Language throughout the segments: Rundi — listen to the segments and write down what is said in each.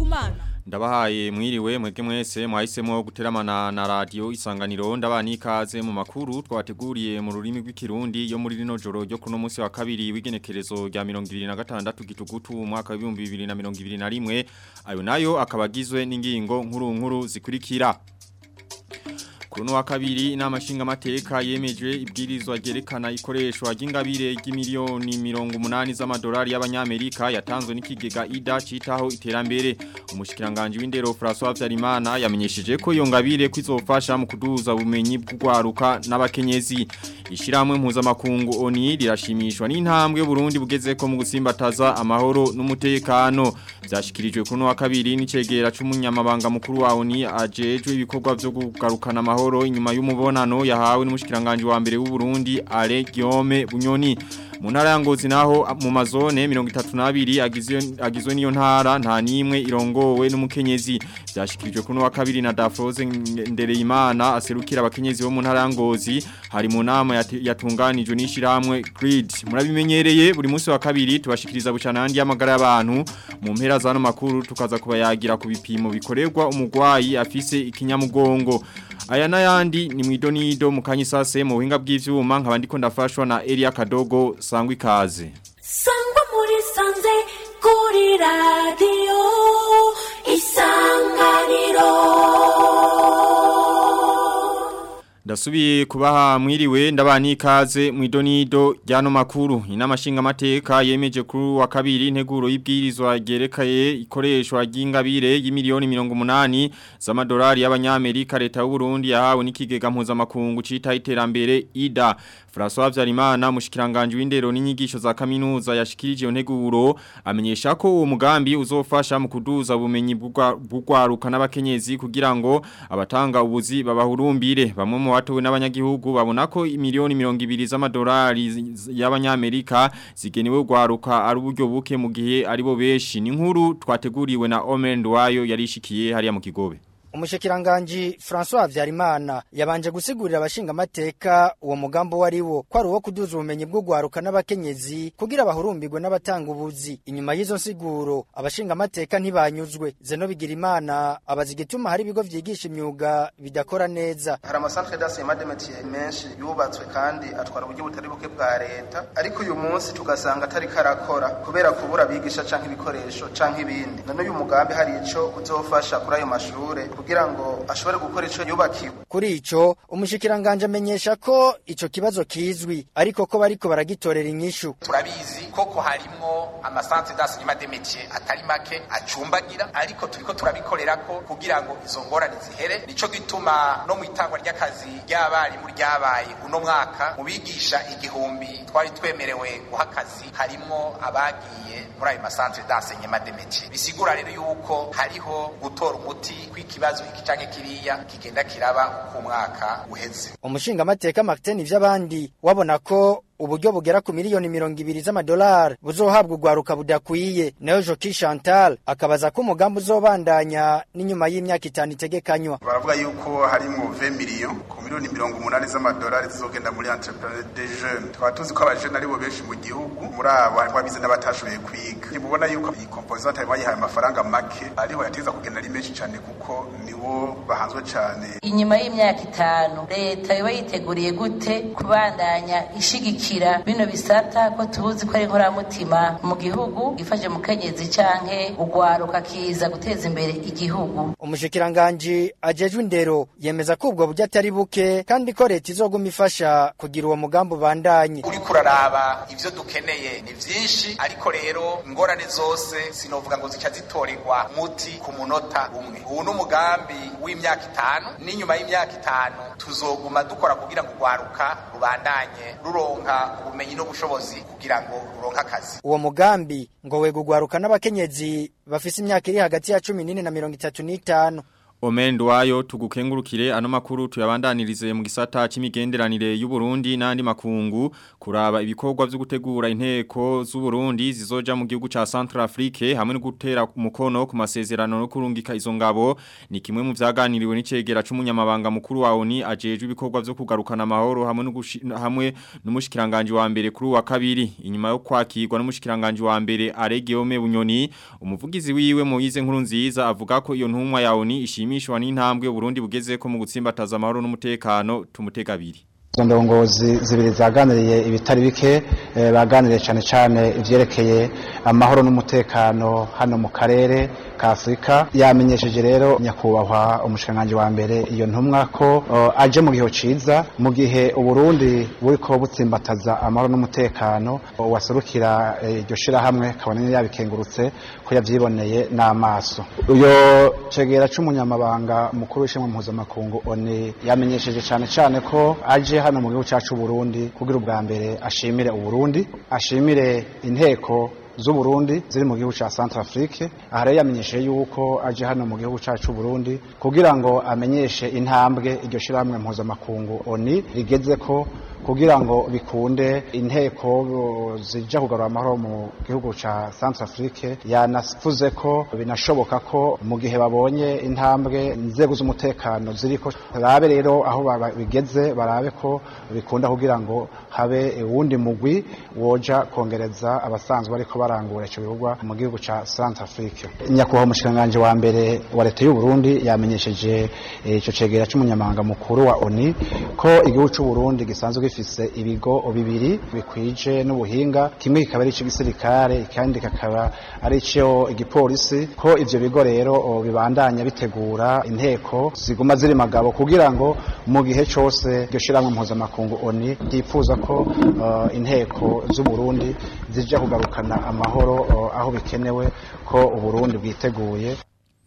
kumana Ndabahaye mwiriwe mwege mwese mwahisemo guteramana na radio isanganiro ndabani ikaze mu makuru twateguriye mu rurimi rw'ikirundi yo muri rino joro ryo kuno munsi wa kabiri w'igenekerezo rya 2026 gitugutu mu mwaka wa 2021 ayo nayo akabagizwe n'ingingo nkuru nkuru zikurikira Kuno wa kabiri inama nshingamateka yemeje ibwirizwa ryerekana ikoreshwa ry'ingabire ry'imiliyoni mirongo umunani z'amadolari y'abanyamerika yatanzwe n'ikigega ida citaho iterambere umushikiranganje w'indero François Vyarimana yamenyesheje ko iyo ngabire kwizofasha mu kuduza ubumenyi bw'ugwaruka n'abakenyezi ishiramwe mpuzamakungu ONI rirashimishwa n'intambwe Burundi bugeze ko mu gusimbataza amahoro n'umutekano byashikirijwe kuno wa kabiri n'icegera c'umunyamabanga mukuru wa ONI ajejwe ibikorwa byo kugarukana amahoro amahoro inyuma y'umubonano yahawe n'umushikiranganje wa mbere w'u Burundi Ale Guillaume Bunyoni mu ntara ya Ngozi naho mu mazone 32 agizwe agizwe niyo ntara nta nimwe irongowe n'umukenyezi byashikirijwe kuno wa kabiri na Dafroze Ndereyimana aserukira abakenyezi bo mu ntara ya Ngozi hari mu nama yatunganijwe n'ishiramwe Grid murabimenyereye buri munsi wa kabiri tubashikiriza bucana handi y'amagara y'abantu mu mpera zano makuru tukaza kubayagira ku bipimo bikorerwa umugwayi afise ikinyamugongo aya n'ayandi ni mwidonido mu kanyisase mu buhinga bw'ivyuma nkaba ndiko ndafashwa na Elia Kadogo sangwa ikaze sangwa muri sanze kuri radio isanganiro Ndasubiye kubaha mwiriwe ndabani ikaze mwidonido ryano makuru inama nshingamateka yemeje kuri wa kabiri integuro y'ibwirizwa ryerekeye ikoreshwa ry'ingabire y'imiliyoni 180 z'amadolari y'abanyamerika leta y'u Burundi yahawe n'ikigega mpuzamakungu cita iterambere IDA François Vyarimana mushikiranganje w'indero n'inyigisho za kaminuza yashikirije iyo nteguro amenyesha ko uwo mugambi uzofasha mu kuduza ubumenyi bw'ugwaruka n'abakenyezi kugira ngo abatanga ubuzi babahurumbire bamwe mu watowe n'abanyagihugu babona ko miliyoni mirongo ibiri z'amadolari y'abanyamerika zigenewe gwaruka ari uburyo buke mu gihe aribo benshi ni nkuru twateguriwe na Omen Ndwayo yarishikiye hariya mu kigobe Umushikiranganji François Vyarimana yabanje gusigurira abashinga amateka uwo mugambo wari wo ko ari uwo kuduza ubumenyi bwo gwaruka n'abakenyezi kugira bahurumbirwe n'abatanga ubuzi inyuma y'izo nsiguro abashinga amateka ntibanyuzwe Zeno Bigirimana abaza igituma hari ibigo vyigisha imyuga bidakora neza hari amasantre d'enseignement de métier menshi yubatswe kandi atwara uburyo butari buke bwa leta ariko uyu munsi tugasanga atari karakora kubera kubura abigisha canke ibikoresho canke ibindi none uyu mugambi hari ico uzofasha kuri ayo mashure kugira ngo ashobore gukora ico yubakiwe kuri ico umushikiranganje amenyesha ko ico kibazo kizwi ariko ko bariko baragitorera inyishu turabizi koko harimwo amasantre d'enseignement de métier atari make acumbagira ariko turiko turabikorera ko kugira ngo izo ngorane zihere nico gituma no mu itangwa ry'akazi ry'abarimu ryabaye uno mwaka mu bigisha igihumbi twari twemerewe guha akazi harimwo abagiye muri ayo masantre d'enseignement de métier bisigura rero yuko hariho gutora umuti kw'ikibazo iki canke kiriya kigenda kiraba uko umwaka uheze umushinga amateka Martin ivy'abandi wabona ko uburyo bugera ku miliyoni mirongo ibiri z'amadolari buzohabwa ugwaruka budakwiye nayo Joki Chantal akabaza ko umugambi uzobandanya n'inyuma y'imyaka itanu itegekanywa baravuga yuko harimwo 20 miliyoni ku miliyoni mirongo umunani z'amadolari zizogenda muri entrepreneur des jeunes twaba tuzi ko abajene aribo benshi mu gihugu muri abo harimo abize n'abatashoboye kwiga ntibubona yuko iyi composante harimo bayihaye amafaranga make ariho yateza kugenda ari menshi cyane kuko nibo bahanzwe cyane inyuma y'imyaka itanu leta yoba yiteguriye gute kubandanya ishigikira bino bisata ko tuzi ko ari inkoramutima mu gihugu gifashe mu kenyezi canke ugwaruka kiza guteza imbere igihugu umushikiranganji ajejwe indero yemeza ko ubwo buryo atari buke kandi ko leta izoguma ifasha kugira uwo mugambi ubandanye uriko uraraba ivyo dukeneye ni vyinshi ariko rero ingorane zose sinovuga ngo zica zitorerwa muti ku munota umwe ubu ni umugambi w'imyaka itanu n'inyuma y'imyaka itanu tuzoguma dukora kugira ngo urwaruka rubandanye ruronka ubumenyi n'ubushobozi kugira ngo ruronke akazi uwo mugambi ngo wega ugwaruka n'abakenyezi bafise imyaka iri hagati ya cumi n'ine na mirongo itatu n'itanu Omendo wayo tugukengurukire ano makuru tuyabandanirize mu gisata c'imigenderanire y'u Burundi n'andi makungu kuraba ibikorwa byo gutegura inteko z'u Burundi zizoja mu gihugu ca Centrafrique hamwe no gutera umukono ku masezerano no kurungika izo ngabo ni kimwe mu vyaganiriwe n'icegera c'umunyamabanga mukuru wa ONU ajejwe ibikorwa byo kugarukana amahoro hamwe no hamwe n'umushikiranganje wa mbere kuri wa kabiri inyuma yo kwakirwa n'umushikiranganje wa mbere Aregeome Bunyoni umuvugizi wiwe Moize nkuru nziza avuga ko iyo ntumwa ya ONU ishimi ishimishwa n'intambwe Burundi bugeze ko mu gutsimbataza amahoro n'umutekano tumutega abiri izo ndongozi zibiri zaganiriye ibitari bike baganiriye cyane cyane ivyerekeye amahoro n'umutekano hano mu karere ka Afrika yamenyesheje rero nyakubahwa umushikanganje wa mbere iyo ntumwa ko aje mu gihe ciza mu gihe uburundi buriko butsimbataza amahoro n'umutekano waserukira iryo shira hamwe kabone yabikengurutse ko yavyiboneye n'amaso uyo cegera c'umunyamabanga mukuru w'ishimwe mpuzamakungu oni yamenyesheje cyane cyane ko aje hano mu gihugu cyacu Burundi kugira ubwa mbere ashimire uburundi ashimire inteko z'uburundi ziri mu gihugu cya Centrafrique aha rero yamenyesheje yuko aje hano mu gihugu cyacu Burundi kugira ngo amenyeshe intambwe iryo shirahamwe mpuzamakungu oni rigeze ko kugira ngo bikunde inteko zija kugarura amahoro mu gihugu ca Centrafrique yanavuze ko binashoboka ko mu gihe babonye intambwe inzego z'umutekano ziriko barabe rero aho bigeze barabe ko bikunda kugira ngo habe uwundi mugwi woja kongereza abasanzwe ariko barangura ico bikorwa mu gihugu ca Centrafrique nyakubahwa umushikanganje wa mbere wa leta y'u Burundi yamenyesheje ico cegera c'umunyamabanga mukuru wa ONU ko igihugu c'u Burundi gisanzwe gifise ibigo bibiri bikwije n'ubuhinga kimwe kikaba ari gisirikare kandi kakaba ari cyo igipolisi ko ivyo bigo rero bibandanya bitegura inteko ziguma ziri magabo kugira ngo mu gihe cyose iryo shiramwe mpuzamakungu ONU ryifuza ko uh, inteko z'u Burundi zija kugarukana amahoro uh, aho bikenewe ko uburundi bwiteguye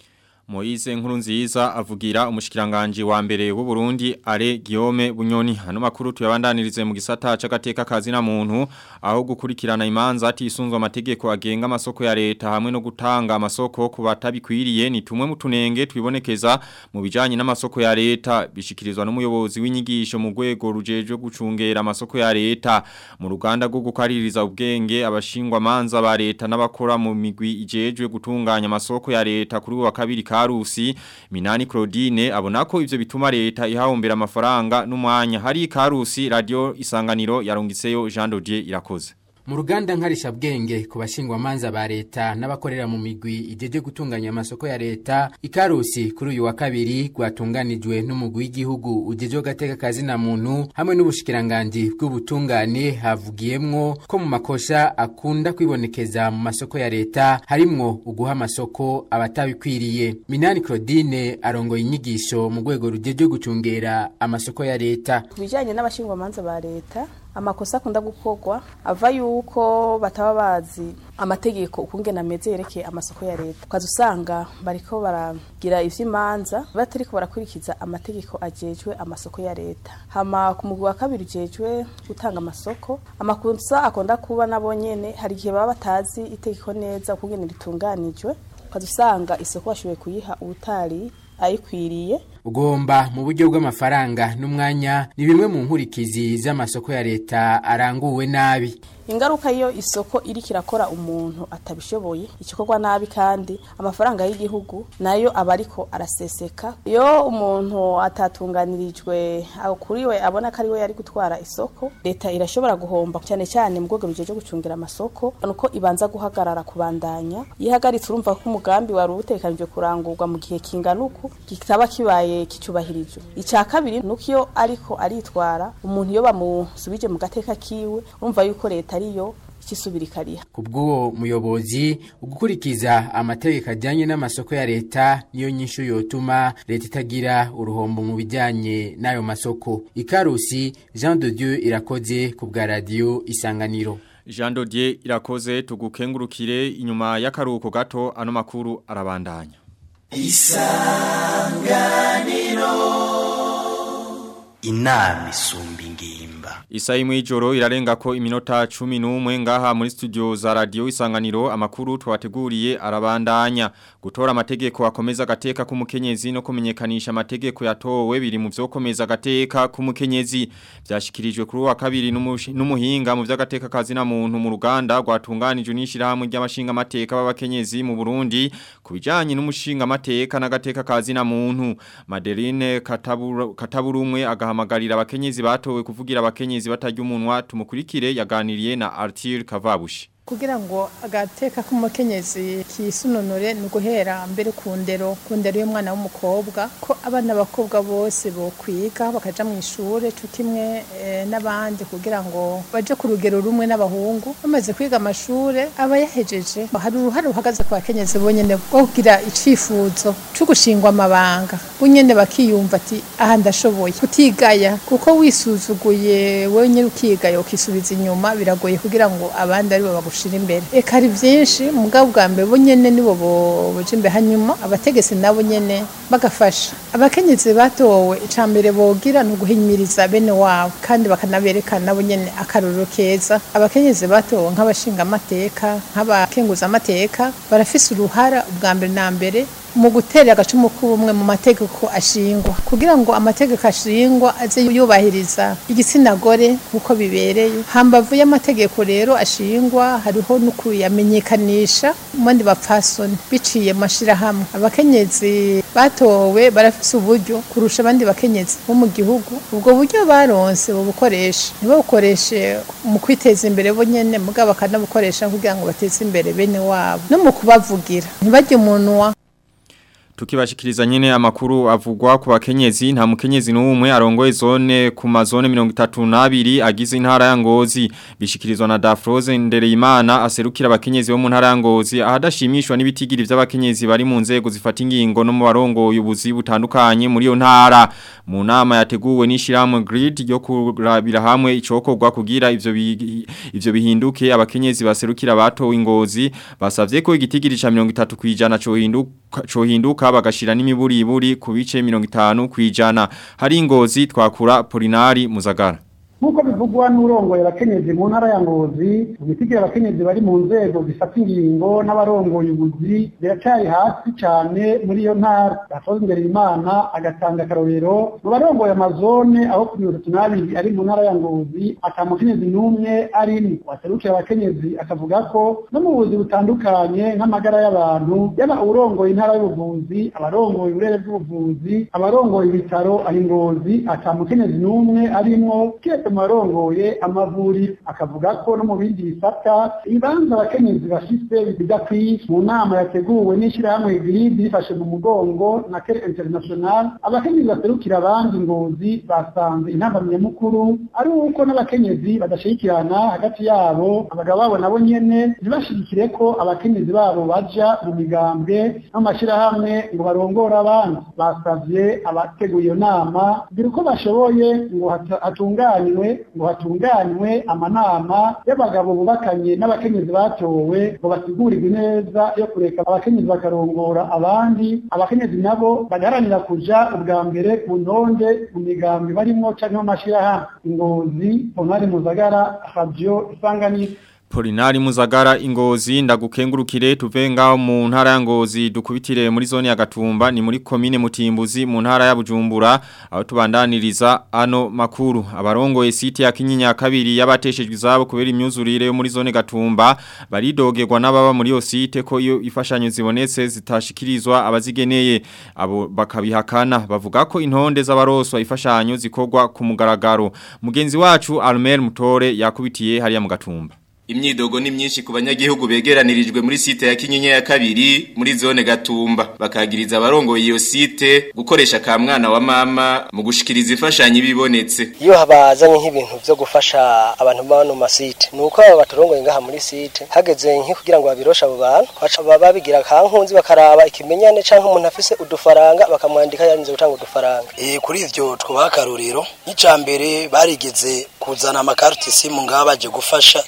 Moize nkuru nziza avugira umushikiranganje wa mbere w'u Burundi are Guillaume Bunyoni hano makuru tuyabandanirize mu gisata c'agateka kazi na muntu aho gukurikirana imanza atisunzwe amategeko agenga amasoko ya leta hamwe no gutanga amasoko ku batabikwiriye ni tumwe mu tunenge twibonekeza mu bijanye n'amasoko ya leta bishikirizwa n'umuyobozi w'inyigisho mu rwego rujeje gucungera amasoko ya leta mu ruganda rwo gukaririza ubwenge abashingwa manza ba leta n'abakora mu migwi ijejwe gutunganya amasoko ya leta kuri wa kabiri Karusi Minani Claudine abona ko ivyo bituma leta ihahombera amafaranga n'umwanya hari Karusi radio isanganiro yarungiseyo Jean Dodier irakoze mu ruganda nkarisha bwenge ku bashingwa manza ba leta n'abakorera mu migwi ijeje gutunganya amasoko ya leta ikarusi kuri uyu wa kabiri rwatunganijwe n'umugwi w'igihugu ujeje gateka kazi na muntu hamwe n'ubushikiranganje bw'ubutungane havugiyemwo ko mu makosha akunda kwibonekeza mu masoko ya leta harimwo uguha amasoko abatabikwiriye Minani Claudine arongoye inyigisho mu rwego rujeje gucungera amasoko ya leta kubijanye n'abashingwa manza ba leta amakosa akunda gukorwa ava yuko bataba bazi amategeko ukungena ameze yerekeye amasoko ya leta ukaza usanga bariko baragira ivy'imanza batariko barakurikiza amategeko ajejwe amasoko ya leta hama ku mugwi wa kabiri ujejwe gutanga amasoko amakosa akunda kuba nabo nyene hari igihe baba batazi itegeko neza ukungene ritunganijwe ukaza usanga isoko bashoboye kuyiha ubutari ayikwiriye ugomba mu buryo bw'amafaranga n'umwanya ni bimwe mu nkurikizi z'amasoko ya leta aranguwe nabi ingaruka iyo isoko iri kirakora umuntu atabishoboye ikikorwa nabi kandi amafaranga y'igihugu nayo aba ariko araseseka iyo umuntu atatunganirijwe kuri we abona ko ari we yari gutwara isoko leta irashobora guhomba cyane cyane mu rwego rujya gucungira amasoko nuko ibanza guhagarara kubandanya iyo ihagaritse urumva ko umugambi wari utekanijwe kurangurwa mu gihe kingana uku kitaba kibaye kicubahirijwe icya kabiri nuko iyo ariko aritwara umuntu iyo bamusubije mu gateka kiwe urumva yuko leta ariyo ikisubira ikariha ku bw'uwo muyobozi ugukurikiza amategeko ajyanye n'amasoko ya leta niyo nyinshi yotuma leta itagira uruhombo mu bijyanye n'ayo masoko ikarusi jean de dieu irakoze ku bwa radiyo isanganiro Jean Dodier irakoze tugukengurukire inyuma y'akaruhuko gato ano makuru arabandanya isanganiro inama isumba ingimba Isaha imwe y'ijoro irarenga ko iminota 11 ngaha muri studio za radio isanganiro amakuru twateguriye arabandanya gutora amategeko akomeza gateka k'umukenyezi no kumenyekanisha amategeko yatowe biri mu vyokomeza gateka k'umukenyezi byashikirijwe kuri wa kabiri n'umuhinga mu vy'agateka kazi na muntu mu ruganda rwatunganijwe n'ishirahamwe ry'amashinga amateka b'abakenyezi mu Burundi kubijanye n'umushinga amateka n'agateka kazi na muntu Madeline Kataburu Kataburumwe agahamagarira abakenyezi batowe kuvugira abakenyezi batarya umunwa tumukurikire yaganiriye na Arthur Kavabushi kugira ngo agateka k'umukenyezi kisunonore ni uguhera mbere ku ndero ku ndero y'umwana w'umukobwa ko abana b'abakobwa bose bo kwiga bakaja mu ishure cyo kimwe n'abandi kugira ngo baje ku rugero rumwe n'abahungu bamaze kwiga amashure aba yahejeje hari uruhare ruhagaze ku bakenyezi bonyene bwo kugira icifuzo cyo gushingwa amabanga bonyene bakiyumva ati aha ndashoboye kutigaya kuko wisuzuguye wenyine ukigaya ukisubiza inyuma biragoye kugira ngo abandi aribo bagushe gushira imbere eka ari byinshi mugabo bwa mbere bo nyene nibo boje imbere hanyuma abategetsi nabo nyene bagafasha abakenyezi batowe icambere bogira no guhinyiriza bene wabo kandi bakanaberekana nabo nyene akarorero keza abakenyezi batowe nk'abashinga amateka nk'abakenguza amateka barafise uruhara ubwa mbere na mbere mu gutera agacumu k'ubumwe mu mategeko ashingwa kugira ngo amategeko ashingwa aze yubahiriza igitsina gore kuko bibereye hambavu y'amategeko rero ashingwa hariho no kuyamenyekanisha mu bandi bapfasoni biciye mu mashirahamwe abakenyezi batowe barafise uburyo kurusha abandi bakenyezi bo mu gihugu ubwo buryo baronse bubukoresha ntibabukoreshe mu kwiteza imbere bo nyene mugabo bakanabukoresha kugira ngo bateze imbere bene wabo no mu kubavugira ntibarye umunwa Tukibashikiriza nyene amakuru avugwa ku bakenyezi nta mukenyezi n'umwe arongoye zone ku mazone 32 agize intara ya Ngozi bishikirizwa na Dafroze Ndereyimana aserukira abakenyezi bo mu ntara ya Ngozi ahadashimishwa n'ibitigiri by'abakenyezi bari mu nzego zifata ingingo no mu barongoye ubuzi butandukanye muri yo ntara mu nama yateguwe n'ishiramwe grid yo kurabira hamwe icokorwa kugira ivyo ivyo bihinduke abakenyezi baserukira batowe ingozi basavye ko igitigiri ca 30 kwijana cyo hinduka cyo hinduka bagashira n'imiburiburi ku bice 50 kwijana hari ingozi twakura Polinari Muzagara Nkuko bivugwa n'urongoye abakenyezi mu ntara ya Ngozi, ubitigira abakenyezi bari mu nzego zifata ingingo n'abarongoye ubuzi biracari hasi cyane muri iyo ntara. Gatoza imbere Imana agatanga akarorero mu barongoye amazone aho ku mirongo itatu n'abiri ari mu ntara ya Ngozi ata mukenyezi n'umwe arimwo. Waserukira abakenyezi akavuga ko no mu buzi butandukanye nk'amagara y'abantu yaba urongoye intara y'ubuvuzi, abarongoye uburere bw'ubuvuzi, abarongoye ibitaro aho Ngozi ata mukenyezi n'umwe arimwo kiretse mu barongoye amavuriro akavuga ko no mu bindi bisata ibibanza abakenyezi bafise bidakwiye mu nama yateguwe n'ishyirahamwe giridi rifashe mu mugongo na kere international abakenyezi baserukira abandi ngozi basanze intambamyi nyamukuru ari uko n'abakenyezi badashirikirana hagati yabo abagabo babo nabo nyene ntibashirikire ko abakenyezi babo baja mu migambwe no mu mashyirahamwe ngo barongore abandi basavye abateguye iyo nama kugira uko bashoboye ngo hatunganywe ngo hatunganywe amanama y'abagabo bubakanye n'abakenyezi batowe ngo basigurirwe neza yo kureka abakenyezi bakarongora abandi abakenyezi nabo bagaharanira kuja ubwa mbere ku ntonde mu migambi barimo canke mu mashirahamwe ingozi onari muzagara radio isanganiro Polinari Muzagara ingozi ndagukengurukire tuve ngaho mu ntara ya ngozi dukubitire muri zone ya Gatumba ni muri komine Mutimbuzi mu ntara ya Bujumbura aho tubandaniriza ano makuru abarongoye site ya Kinyinya kabiri yabateshejwe izabo kubera imyuzurire yo muri zone Gatumba baridogerwa n'ababa muri yo site ko iyo ifashanyo zibonetse zitashikirizwa abazigeneye abo bakabihakana bavuga ko intonde z'abaroswa ifashanyo zikorwa ku mugaragaro mugenzi wacu Almer Mutore yakubitiye hariya mu Gatumba Imyidogo ni myinshi ku banyagihugu begeranirijwe muri site ya Kinyinya ya kabiri muri zone Gatumba bakagiriza abarongoye iyo site gukoresha ka mwana wa mama mu gushikiriza ifashanyo ibibonetse iyo habazanye nk'ibintu byo gufasha abantu bano masite nuko aba baturongoye ngaha muri site hageze nki kugira ngo babirosha abo bantu baca babigira kankunzi bakaraba ikimenyane canke umuntu afise udufaranga bakamwandika yarinze gutanga udufaranga eh kuri ivyo twabakaruriro icambere barigeze kuzana amakarti simu ngaha baje gufasha ishiramwe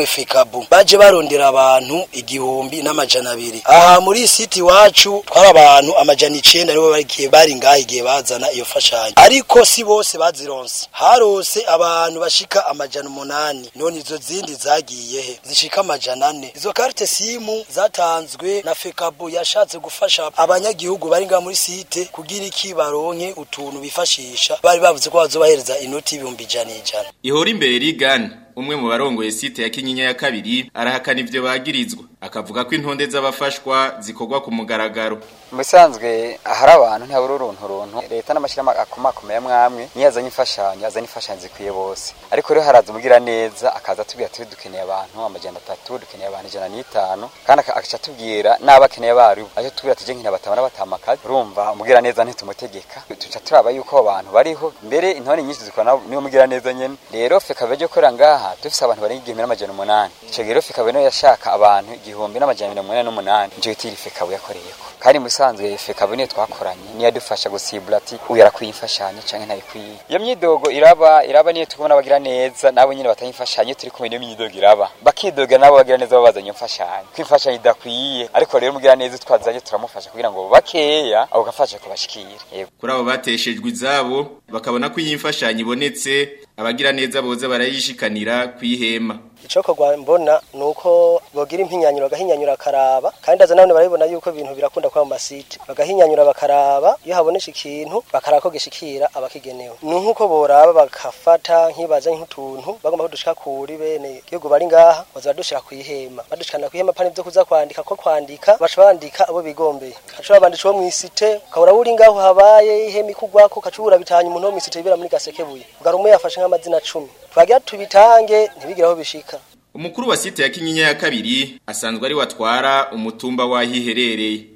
bahawe fekabu baje barondera abantu igihumbi n'amajana abiri aha muri siti iwacu twari abantu amajana icenda nibo bagiye bari ngaha igihe bazana iyo fashanyo ariko si bose bazironse harose abantu bashika amajana umunani none izo zindi zagiye he zishika amajana ane izo karte simu zatanzwe na fekabu yashatse gufasha abanyagihugu bari ngaha muri site kugira iki baronke utuntu bifashisha bari bavuze ko bazobahereza inoti y'ibihumbi ijana ijana ihora imbere rigana umwe mu barongoye site ya kinyinya ya kabiri arahakana ivyo bagirizwa akavuga ko intonde z'abafashwa zikorwa ku mugaragaro musanzwe ahari abantu ntabura uruntu runtu leta n'amashyirahamwe akomakomeye mwamwe niyo azanye imfashanyo azanye imfashanyo zikwiye bose ariko rero haraza umugira neza akaza atubwira ati dukeneye abantu amajana atatu dukeneye abantu ijana n'itanu kandi agaca atubwira n'abakeneye abaribo aje tubwira ati je nkina batabona batamakazi urumva umugira neza ntitumutegeka tuca turaba yuko abo bantu bariho mbere intore nyinshi zikora niyo mugira neza nyene rero feka beje korera ngaha dufise abantu barenga igihumbi n'amajana umunani ico gihe rero feka niyo yashaka abantu igihumbi n'amajana mirongo inani n'umunani nico giti iri feka yakoreyeko kandi musanzwe feka niyo twakoranye niyo yadufasha gusibura ati uyu arakwiye imfashanyo canke ntayikwiye iyo myidogo iraba iraba niyo tubona bagira neza nabo nyene batanga imfashanyo turi kumwe niyo myidogo iraba bakidoga nabo bagira neza babazanye imfashanyo ko imfashanyo idakwiye ariko rero mugira neza twazanye turamufasha kugira ngo bakeya abo gafasha kubashikira kuri abo bateshejwe izabo bakabona ko iyi mfashanyo ibonetse abagira neza boza barayishikanira kwihema icokorwa mbona nuko bogira impinyanyuro bagahinyanyura akaraba kandi aza nabone barabibona yuko ibintu birakunda kuba mu masite bagahinyanyura bakaraba iyo habonesha ikintu bakaraba ko gishikira abakigenewe ni nkuko boraba bagafata nk'ibaza nk'utuntu bagomba kudushika kuri bene igihugu bari ngaha baza badushira kwihema badushikana kwihema pani byo kuza kwandika ko kwandika baca bandika abo bigombeye kaca babandisha wo mwisite ukabura uri ngaho habaye ihema ikugwako kacubura bitanye umuntu wo mwisite bibera muri gasekebuye ugarume yafashe nk'amazina 10 twagira tubitange ntibigiraho bishika umukuru wa site ya kinyinya ya kabiri asanzwe ari watwara umutumba wahiherereye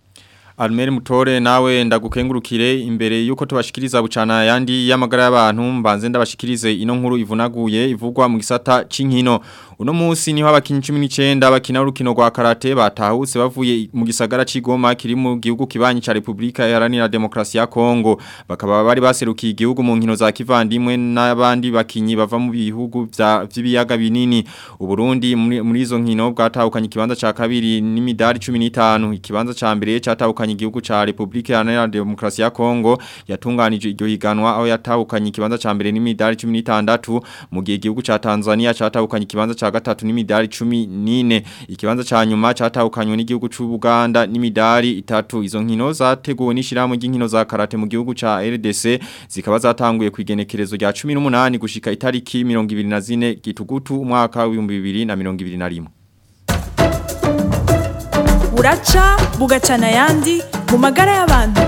Almeri mutore nawe ndagukengurukire imbere yuko tubashikiriza bucana yandi y'amagara y'abantu mbanze ndabashikirize ino nkuru ivunaguye ivugwa mu gisata c'inkino uno munsi niho abakinyi 19 bakina urukino rwa karate batahutse bavuye mu gisagara c'Igoma kiri mu gihugu kibanyi ca Republika Iharanira Demokrasi ya Kongo bakaba bari baserukiye igihugu mu nkino za kivandimwe n'abandi bakinyi bava mu bihugu vy'ibiyaga binini uburundi muri izo nkino bwatahukanye ikibanza ca kabiri n'imidari 15 ikibanza ca mbere catahukanye igihugu ca Republika Iharanira Demokrasi ya Kongo yatunganije iryo higanwa aho yatahukanye ikibanza ca mbere n'imidari 16 mu gihe igihugu ca Tanzania catahukanye ikibanza ca gatatu n'imidari 14 ikibanza ca nyuma catahukanywe n'igihugu c'u Buganda n'imidari itatu izo nkino zateguwe n'ishirahamwe ry'inkino za karate mu gihugu ca RDC zikaba zatanguye kwigenekerezo rya 18 gushika itariki 24 gitugutu umwaka wa 2021 buraca bugacana ayandi mu magara y'abantu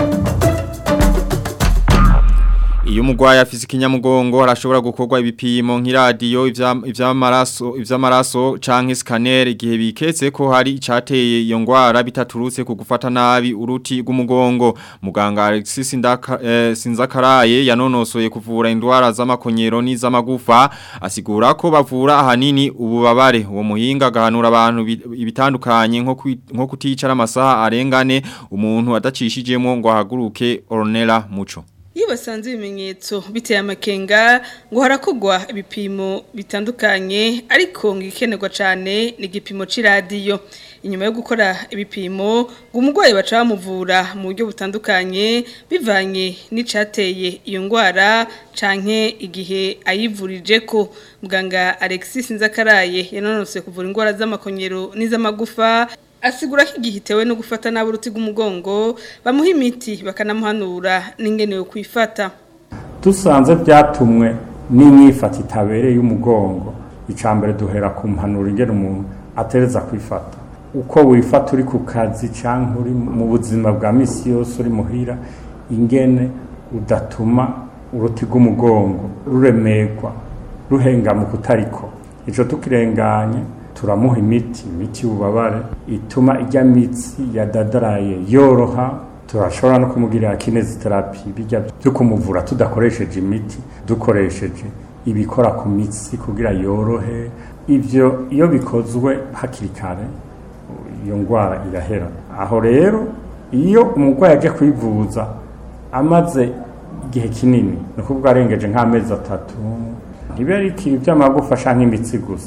Iyo umugwayi afise ikinyamugongo arashobora gukorwa ibipimo nk'iradiyo ivy'amaraso ivy'amaraso canke scanner igihe biketse ko hari icateye iyo ngwara bitaturutse ku gufata nabi uruti rw'umugongo muganga Alexis Sindaka eh, Sinzakaraye yanonosoye kuvura indwara z'amakonyero n'iz'amagufa asigura ko bavura ahanini ububabare uwo muhinga gahanura abantu ibitandukanye nko nko kuticara amasaha arengane umuntu adacishijemo ngo ahaguruke Ornella Muco iyo basanze ibimenyetso biteye amakenga ngo harakogwa ibipimo bitandukanye ariko ngo ikenerwa cyane ni igipimo cy'iradiyo inyuma yo gukora ibipimo ngo umurwayi baca bamuvura mu buryo butandukanye bivanye n'icyateye iyo ndwara canke igihe ayivurije ko muganga Alexis Nzakaraye yanonose kuvura indwara z'amakonyero n'iz'amagufa asigura ko igihe itewe no gufata nabi uruti rw'umugongo bamuha imiti bakanamuhanura n'ingene yo kwifata dusanze byatumwe n'imyifata itabereye y'umugongo icambere duhera ku mpanuro ingene umuntu atereza kwifata uko wifata uri ku kazi cyangwa uri mu buzima bwa misi yose uri muhira ingene udatuma uruti rw'umugongo ruremerwa ruhengamuka utariko icyo tukirenganye turamuha imiti imiti y'ububabare ituma ijya mitsi yadadaraye yoroha turashobora no kumugirira kineziterapi bijya byo kumuvura tudakoresheje imiti dukoresheje ibikora ku mitsi kugira yorohe ibyo iyo bikozwe hakiri kare iyo ndwara irahera aho rero iyo umurwayi aje kwivuza amaze igihe kinini ni ukuvuga arengeje nk'amezi atatu ntibe ari ikintu by'amagufa cyangwa imitsi gusa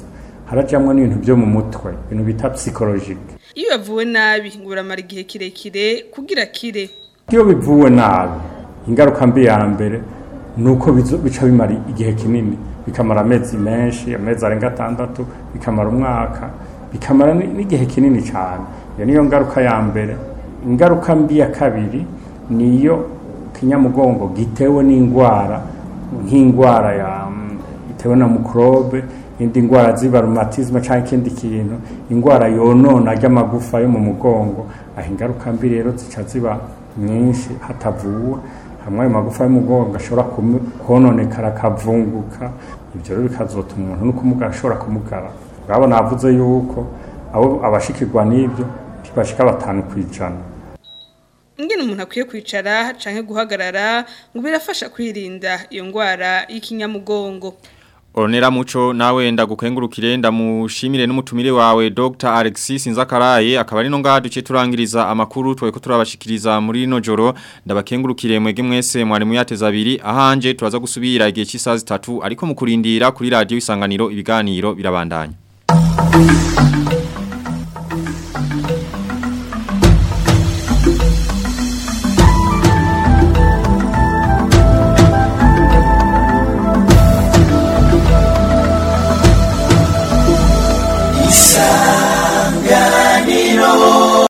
harajamwo n'ibintu byo mu mutwe ibintu bita psychologique iyo yavuwe nabi ngo uramara igihe kirekire kugira kire iyo bivuwe nabi ingaruka mbi ya mbere ni uko bizo- bica bimara igihe kinini bikamara amezi menshi amezi arenga atandatu bikamara umwaka bikamara ni- n'igihe kinini cyane iyo niyo ngaruka ya mbere ingaruka mbi ya kabiri niyo kinyamugongo gitewe n'indwara nk'indwara ya mm, itewe na mukorobe indi ndwara ziba rumatisme cyangwa ikindi kintu indwara yonona ry'amagufa yo mu mugongo aho ingaruka mbi rero zica ziba nyinshi hatavuwe hamwe ayo magufa y'umugongo ashobora kumu- kononekara akavunguka ibyo rero bikazotuma umuntu no kumugara ashobora kumugara urabona navuze yuko abo abashikirwa n'ibyo ntibashika batanu ku ijana ingene umuntu akwiye kwicara canke guhagarara ngo birafasha kwirinda iyo ngwara y'ikinyamugongo Onera muco nawe ndagukengurukire ndamushimire n'umutumire wawe Dr. Alexis Nzakaraye akaba ari no ngaha duce turangiriza amakuru tweko turabashikiriza muri rino joro ndabakengurukire mwege mwese mwari muyateza abiri ahanje turaza gusubira igihe cy'isaha zitatu ariko mukurindira kuri radio isanganiro ibiganiro birabandanya